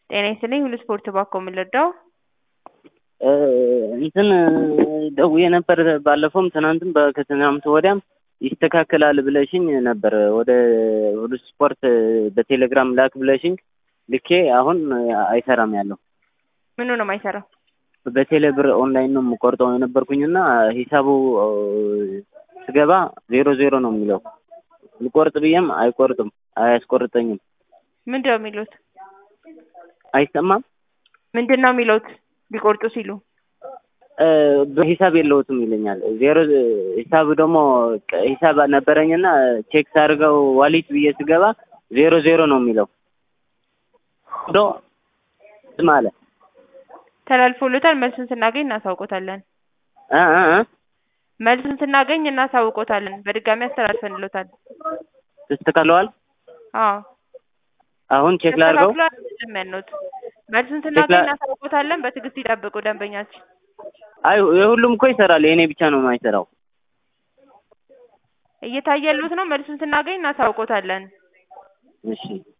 ጤና ይስጥልኝ ሁሉ ስፖርት ባኮ የምንረዳው እንትን ደውዬ ነበር ባለፈውም ትናንትም ከትናንት ወዲያም ይስተካከላል ብለሽኝ ነበር። ወደ ሁሉ ስፖርት በቴሌግራም ላክ ብለሽኝ ልኬ አሁን አይሰራም ያለው ምኑ ነው የማይሰራው? በቴሌ ብር ኦንላይን ነው የምቆርጠው የነበርኩኝና ሂሳቡ ስገባ ዜሮ ዜሮ ነው የሚለው። ልቆርጥ ብዬም አይቆርጥም፣ አያስቆርጠኝም። ምንድን ነው የሚሉት? አይሰማም። ምንድን ነው የሚሉት ሊቆርጡ ሲሉ? በሂሳብ የለውትም ይለኛል። ዜሮ ሂሳብ ደግሞ ሂሳብ ነበረኝና ቼክ ሳድርገው ዋሊት ብዬ ስገባ ዜሮ ዜሮ ነው የሚለው ዶ ማለ ተላልፎሎታል። መልሱን ስናገኝ እናሳውቆታለን። እ እ እ መልሱን ስናገኝ እናሳውቆታለን። በድጋሚ አስተላልፈንሎታል። ተስተካክለዋል። አዎ አሁን ቼክ ላድርገው። ተስተካክሏል ያልነውት መልሱን ስናገኝ እናሳውቆታለን። በትዕግስት ይጠብቁ ደንበኛችን። አይ የሁሉም እኮ ይሰራል፣ የእኔ ብቻ ነው የማይሰራው። እየታየሉት ነው። መልሱን ስናገኝ እናሳውቆታለን። እሺ